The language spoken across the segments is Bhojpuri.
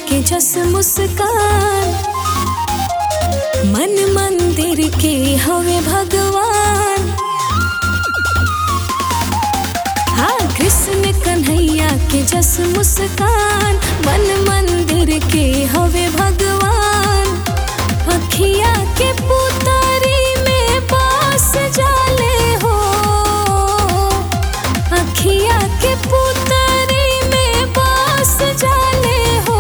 के जस मुस्कान मन मंदिर के हवे भगवान हाँ कृष्ण कन्हैया के जस मुस्कान मन मंदिर के हवे भगवान अखिया के पुतरी में बास जाले हो अखिया के पुतरी में बास जाले हो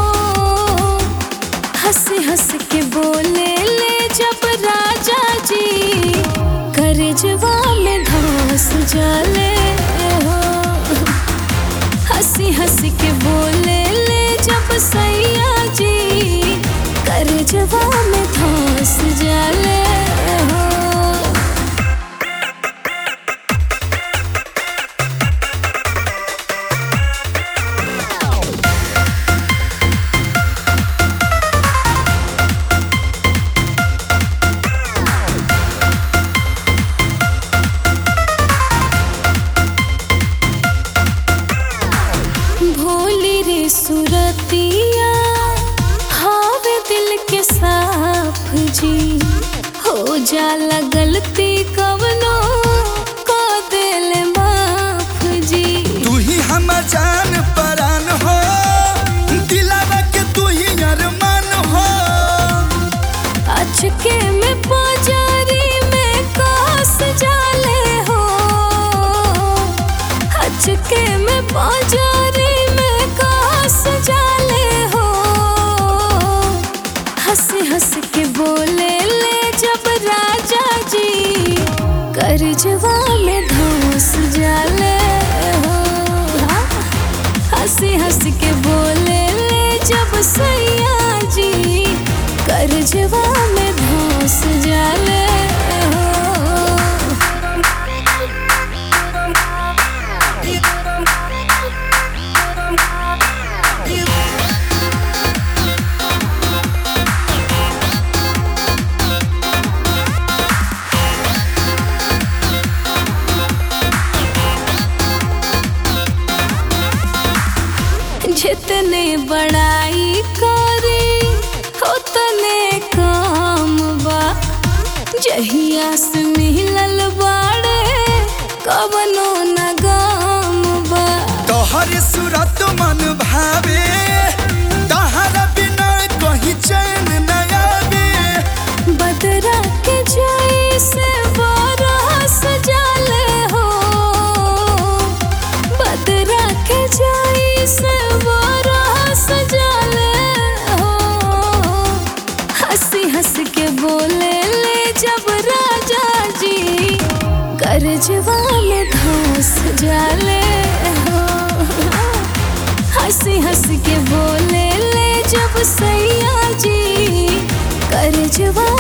हंस हंस के बोले ले जब राजा जी करजवा में घास जाले हो हंसी हंसी के बोले ले जब सैया जी करजवा में घास जाले हो भोली रे सुरतिया हावे दिल के साफ जी हो जाला गलती कवनो को दिल माफ जी तू ही हम जान परान हो दिलावा के तू ही अरमान हो अचके में बाजारी में कास जाले हो अचके में बाजारी में कास जाले हो हंस हंस के बोले ले जब राजा जी करजवा में घास जाले हो हाँ। हंसी हंसी के बोले ले जब सैया जी करजवा में घास जाले हो जितने बड़ाई करे उतने काम बा जहिया से मिलल बाड़े कवनो न गाम बा तोहर सूरत मन भावे तहरा बिना कहीं चैन न आवे बदरा के जाई से बरस जाले हो बदरा के जाई से बरस जाले हो हंसी हंस के बोले ले जब राजा जी करजवा में घास जाले हो हंसी हंस के बोले ले जब सैया जी करजवा